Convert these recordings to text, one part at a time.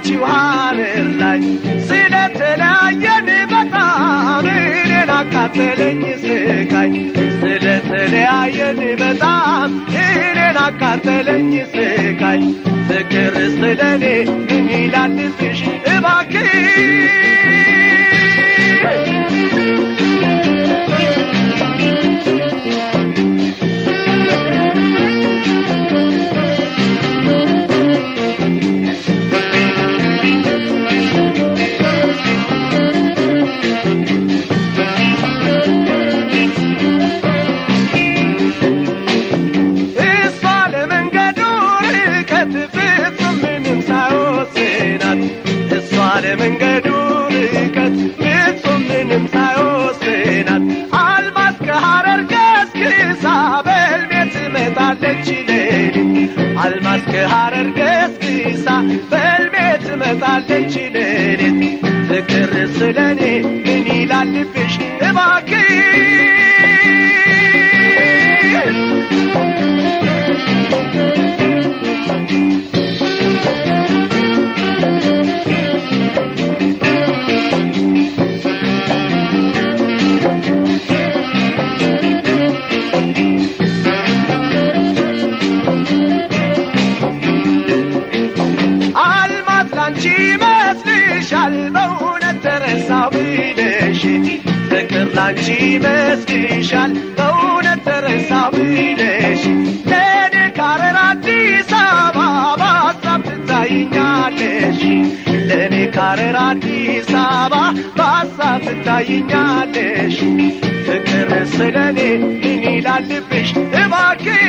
ያለችው ሀረር ላይ ስለተለያየን በጣም እኔን አቃጠለኝ ስቃይ ስለተለያየን በጣም እኔን አቃጠለኝ ስቃይ ፍቅር ስለኔ ምን ይላልብሽ እባክህ እሷ ለመንገዱ ርቀት ፍጹም ምንም ሳይወስናት እሷ ለመንገዱ ርቀት ፍጹም ምንም ሳይወስናት አልማዝ ከሐረር ገስግሳ በልቤ ትመጣለች ሌሊት አልማዝ ከሐረር ገስግሳ በልቤ ትመጣለች ሌሊት ፍቅር ስለኔ ምን ይላልብሽ እባክህ አልማዝ ላንቺ ይመስልሻል በእውነት ተረሳው ብለሽ ፍቅር ላንቺ ይመስልሻል በእውነት ተረሳው ብለሽ ለእኔ ካረር አዲስ አበባ በሀሳብ ትታይኛለሽ ለእኔ ካረር አዲስ አበባ በሀሳብ ትታይኛለሽ ፍቅር ስለኔ ምን ይላልብሽ እባክህ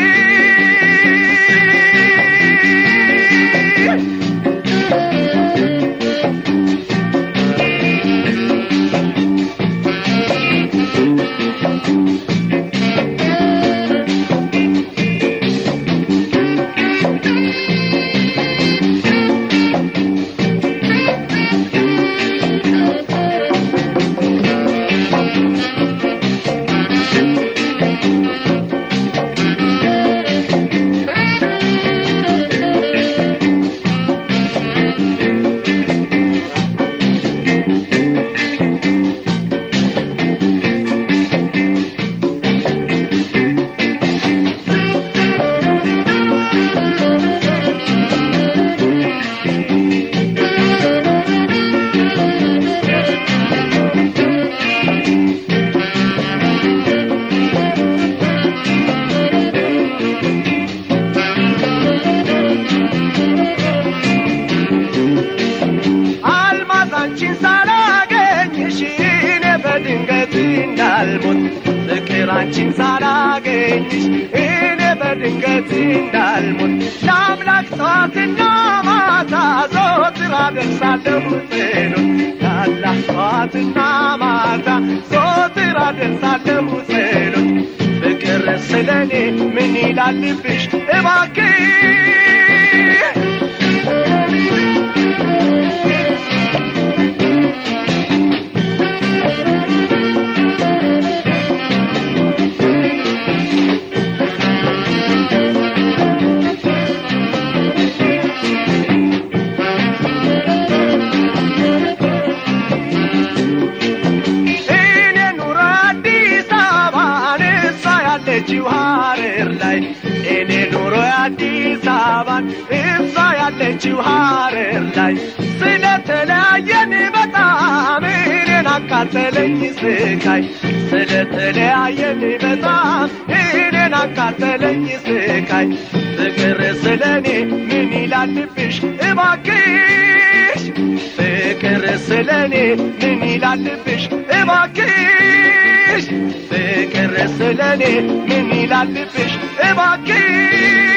አልማዝ አንቺን ሳላገኝሽ እኔ በድንገት እንዳልሞት ፍቅር አንቺን ሳላገኝሽ እኔ በድንገት እንዳልሞት ለአምላክ ጠዋትና ማታ ዞትር አደርሳለሁ ጸሎት ለአላህ ጠዋትና ማታ ዞትር አደርሳለሁ ጸሎት ፍቅር ስለኔ ምን ይላልብሽ እባክህ እኔ ኑሮ አዲስ አበባን እሷ ያለችው ሀረር ላይ እኔ ኑሮ አዲስ አበባን እሷ ያለችው ሀረር ላይ ስለተለያየን በጣም እኔን አቃጠለኝ ስቃይ ስለተለያየን በጣም እኔን አቃጠለኝ ስቃይ ፍቅር ስለኔ ምን ይላልብሽ እባክሽ ፍቅር ስለኔ ምን ይላልብሽ እባክሽ ፍቅር ስለኔ ምን ይላልብሽ እባክሽ